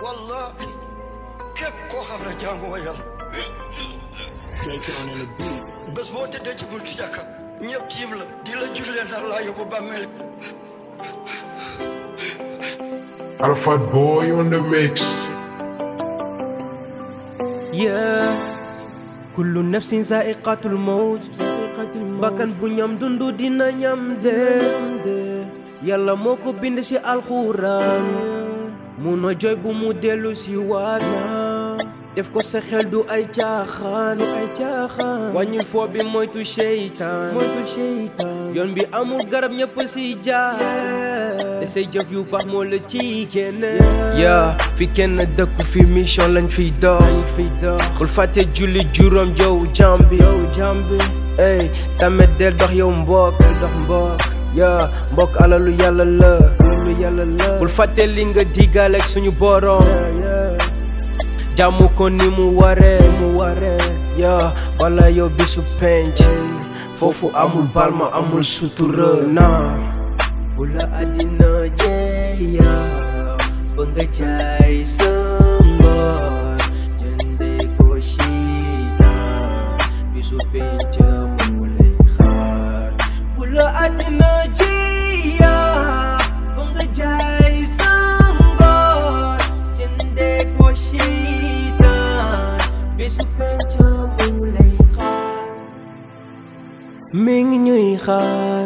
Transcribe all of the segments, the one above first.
wallahi képp koo xam ne jàngoo yàlla bés boo tëddee ci buntu jàkka ñëpp tiim la di la jullee nar laa yóbbu bàmmeel Alpha Boy on the mix. yeah kullu nafsin zaiqatul mawt bakkan bu ñam dundu dina ñam de yàlla moo ko bind ci alxuraan mu no joy bu mu dellu ci waat def ko sa xel du ay caaxaan du ay caaxaan wàññil foo bi moytu seytaan moytu seytaan yoon bi amul garab ñëpp ci jaar te say jëf yu baax moo la ci génne yaa fi kenn dëkku fi mission lañ fiy dox fiy dox bul fàtte julli juróom yow jambi yow jambi ey tamit del dox yow mbokk del dox mbokk yaa mbokk alalu yàlla la alalu yàlla la bul fàtte li nga digaale ak suñu borom jàmm ko ni mu waree mu waree yaa wala yow bisu penc foofu amul balma amul sutura naa bu la àddina jeeya ba nga jaay sa ngor jënde ko siitaan bisu penc mu lay xaar bu la àddina jeeya ba nga jaay sa ngor jënde ko siitaan bisu penc mu lay xaar mi ngi ñuy xaar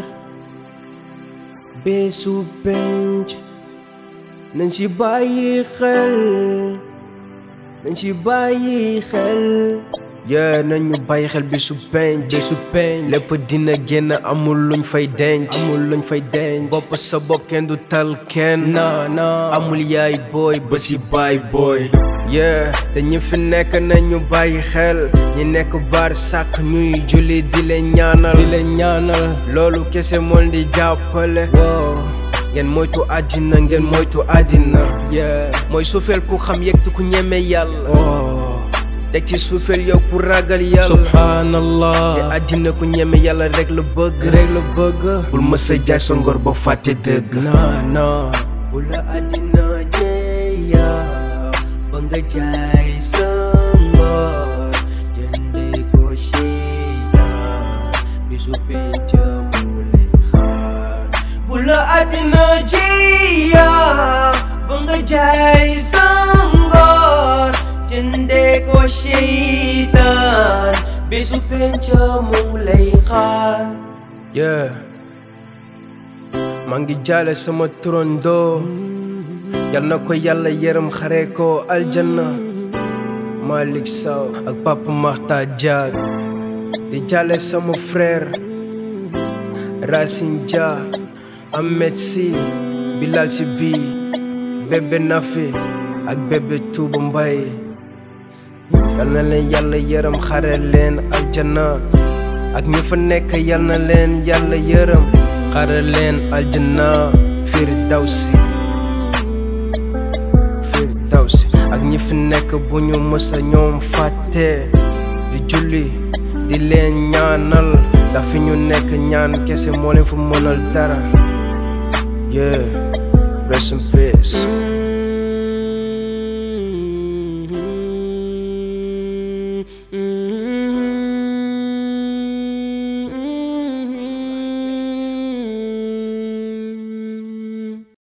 bésu penc nañ ci bàyyi xel nañ ci bàyyi xel yee nañu bàyyi xel bésu penc bésu penc lépp dina génn amul luñ fay denc amul luñ fay denc bopp sa bopp kenn du tal kenn na na amul yaay booy ba ci baay booy yeah dañu fi nekk nañu bàyyi xel ñi nekk baar sàkk ñuy julli di leen ñaanal di leen ñaanal loolu kese mool di jàppale wow ngeen moytu àddina ngeen moytu àddina yeah mooy suufeel ku xam yegti ku ñeme yàlla teg ci suufeel yow ku ragal yàlla subhanallah te àddina ku ñeme yàlla rek la bëgg rek la bëgg bul mës a jaay sa ngor ba fàtte dëgg non non bu la àddina jeeya ba nga jaay sa ngor jënde ko seytaan bisu penc mu lay xaar bu la àddina jeeya ba nga jaay sa ngor jënde ko seytaan bisu penc mu lay xaar yeah maa ngi jaale sama turandoo yal na ko yàlla yërëm xare ko aljanna Malick Sow ak Papa Makhtar Diak di jaale sama frère Racine Dia Ahmed Sy Bilal Sy bi bébé Nafi ak bébé Touba Mbaye yal na leen yàlla yërëm xare leen aljanna ak ñi fa nekk yal na leen yàlla yërëm xare leen aljanna Firdawsi Firdawsi ak ñi fi nekk bu ñu mësa ñoom fàtte di julli di leen ñaanal ndax fi ñu nekk ñaan kese moo leen fa mënal dara yeah rest in peace